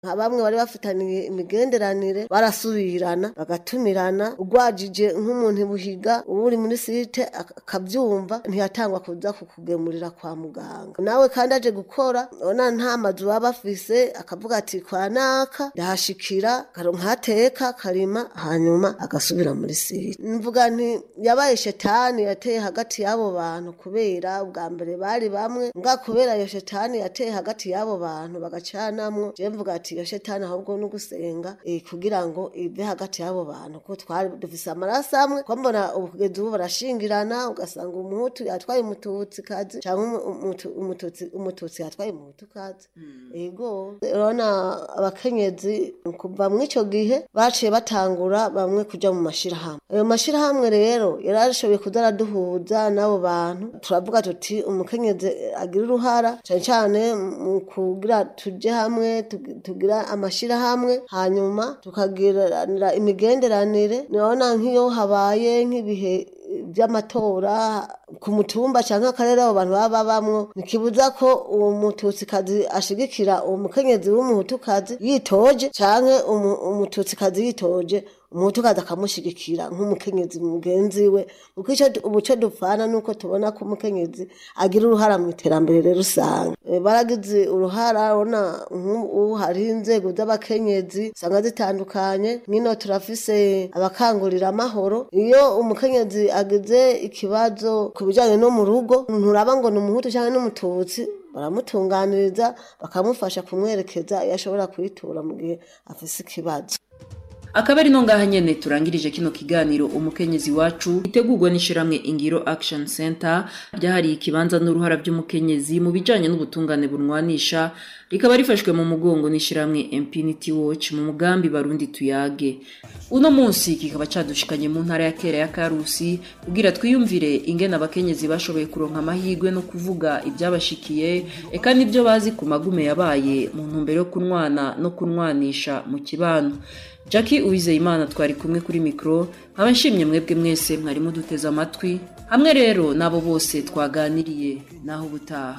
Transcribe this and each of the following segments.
nka bamwe bari bafitaniye imigenderanire barasubirana bagatumirana ugwajije nk'umuntu buhiga uba uri muri site ak- akavyumva ntiyatangwa kuza kukugemurira kwa muganga nawe kandi aje gukora ona nta mazu baba bafise akavuga ati kwa naka ndahashikira akaronka hateka karima hanyuma agasubira muri site mvuga nti yabaye shetani yateye hagati y'abo bantu kubera ubwa mbere bari bamwe mbwa kubera iyo shetani yateye hagati y'abo bantu bagacanamwo je mvuga ati iyo shetani ahubwo no gusenga eh, kugira ngo ive hagati y'abo bantu ko twari dufise amaraso amwe ko mbona ubu kugeza ubu barashingirana ugasanga umuhutu yatwaye umututsi kazi cyangwa umu- umutu- umututsi umututsi yatwaye umuhutu kazi ego urabona abakenyezi kuva muri ico gihe baciye batangura bamwe kuja mu mashirahamwe ayo mashirahamwe rero yarashoboye kuza araduhuza n'abo bantu turavuga tuti umukenyezi agira uruhara cane cane mu kugira tuje hamwe tugi- tugira amashirahamwe hanyuma tukagiranira imigenderanire nabona nk'iyo habaye nk'ibihe by'amatora ku mutumba cyangwa akarere abo bantu baba babamwo ntikibuza ko uwo mututsikazi ashigikira uwo mukenyezi w'umuhutukazi yitoje cyangwa umu- umututsikazi yitoje umuhutukazi akamushigikira nk'umukenyezi mugenzi we kuko icyo ubu cyo dupfana nuko tubona ko umukenyezi agira uruhara mu iterambere rusange Eh, baragize uruhara ubona nk'ubu hariho inzego z'abakenyezi usanga zitandukanye nk'ino turafise abakangurira amahoro iyo umukenyezi agize ikibazo ku bijyanye no mu rugo nturaba ngo ni umuhutu cyangwa n'umututsi baramutunganiriza bakamufasha kumwerekeza iyo ashobora kuyitura mu gihe afise ikibazo akaba ari no ngaha nyene turangirije kino kiganiro umukenyezi wacu itegurwa n'ishiramwe ingiro action center ryahariye ikibanza n'uruhara by'umukenyezi mu bijanye n'ubutungane bunwanisha rikaba rifashwe mu mugongo n'ishiramwe impunity watch mu mugambi barundi tuyage uno munsi kikaba cadushikanye mu ntara ya kera ya karusi kugira twiyumvire ingene abakenyezi bashoboye kuronka amahirwe no kuvuga ibyabashikiye eka n'ibyo bazi ku magume yabaye mu ntumbero yo kunwana no kunwanisha mu kibano Jackie Uwizeyimana twari kumwe kuri mikro nkaba nshimye mwebwe mwese mwari muduteze amatwi hamwe rero n'abo bose twaganiriye naho ubutaha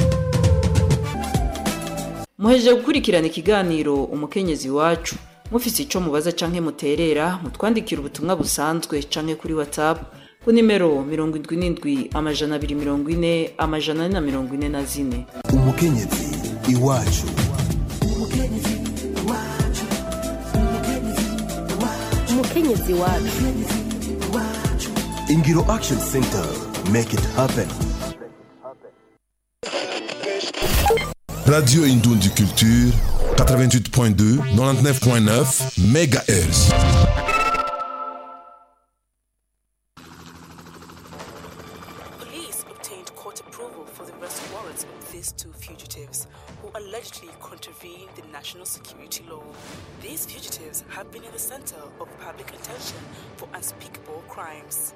muhejeje gukurikirana ikiganiro umukenyezi wacu mufise ico mubaza canke muterera mutwandikira ubutumwa busanzwe canke kuri whatsapp ku nimero mirongo indwi n'indwi amajana abiri mirongo ine amajana ane na mirongo ine na zine umukenyezi iwacu umukenyezi wacu ingiro action center make it happen Radio Indoundi Culture, 88.2, 99.9 MHz. Police obtained court approval for the arrest warrants of these two fugitives who allegedly contravened the national security law. These fugitives have been in the center of public attention for unspeakable crimes.